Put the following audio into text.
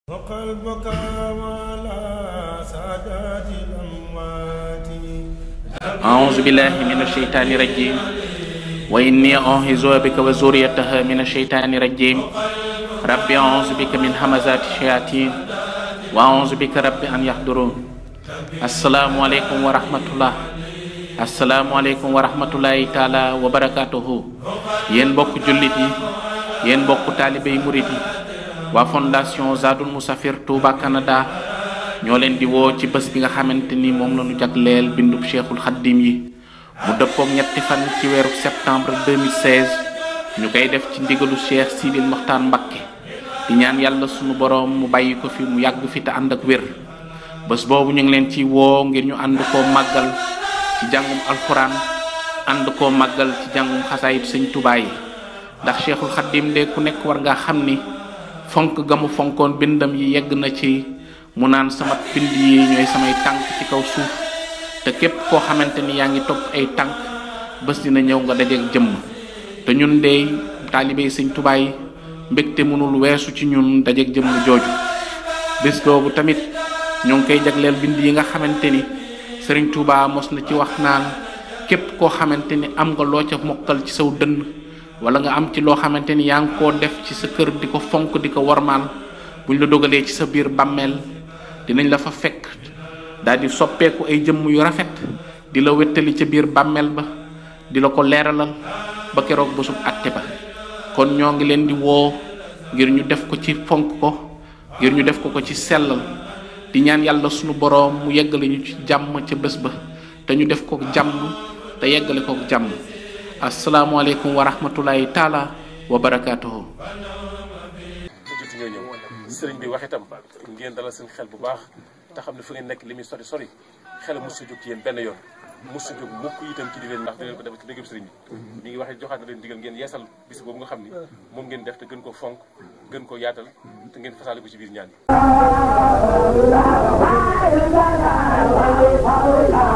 وقلبك على سادات الأموات أعوذ بالله من الشيطان الرجيم وإني أعوذ بك وذريتها من الشيطان الرجيم ربي أعوذ بك من همزات الشياطين وأعوذ بك ربي أن يحضرون السلام عليكم ورحمة الله asalaamualeykum wa rahmatullahi taala wa barakatuhu yéen mbokk jullit yi yéen mbokk taalibe yi murit yi waa fondation Zadul Musafir Touba Canada ñoo leen di woo ci bés bi nga xamante ni moom la ñu jagleel bindub cheikhul xaddim yi mu dëppook ñetti fan ci weeru septembre 2016 ñu koy def ci ndigalu cheikh Sidil Moxtaar Mbakke di ñaan yàlla sunu boroom mu bàyyi ko fi mu yàgg fi te ànd ak wér bés boobu ñu ngi leen ci woo ngir ñu ànd koo màggal ci jàngum alxuraan ànd koo màggal ci jàngum xasaayit sëñ Tuubaa yi ndax cheikhul xaddim de ku nekk war nga xam ni fonk ga mu fonkoon bindam yi yegg na ci mu naan sama bind yi ñooy samay tànk ci kaw suuf te képp koo xamante ni yaa ngi topp ay tànk bés dina ñëw nga dajeek jëmm te ñun de taalibey sëñ Tuubaa yi mbégte mënul weesu ci ñun dajeek jëmm jooju bés boobu tamit ñoo ngi koy jagleel bind yi nga xamante ni sëriñ Touba mos na ci wax naan képp koo xamante ni am nga loo ca mokkal ci saw dënn wala nga am ci loo xamante ni yaa ngi koo def ci sa kër di ko fonk di ko warmaal buñ la dogalee ci sa biir bàmmeel dinañ la fa fekk daal di soppeeku ay jëmm yu rafet di la wettali ca biir bàmmeel ba di la ko leeralal ba keroog bésub àtte ba kon ñoo ngi leen di woo ngir ñu def ko ci fonk ko ngir ñu def ko ko ci sellal di ñaan yàlla sunu boroom mu yeggale ñu ci jàmm ca bés ba te ñu def ko jàmm te yeggale ko jàmm asalaamualeykum wa rahmatulahi taala wa barakaatuhu. jot ñoo ñëw sëriñ bi wax itam ngeen dalal seen xel bu baax te xam ne fu ngeen nekk li muy sori sori xel mos a jóg ci yéen benn yoon mos a jóg mukk itam ci di leen ndax da leen ko def ci liggéeyu sëriñ bi mi ngi waxee joxaat na leen digal ngeen yeesal bis boobu nga xam ni moom ngeen def te gën ko fonk gën ko yaatal te ngeen fasaale ko ci biir ñaan yi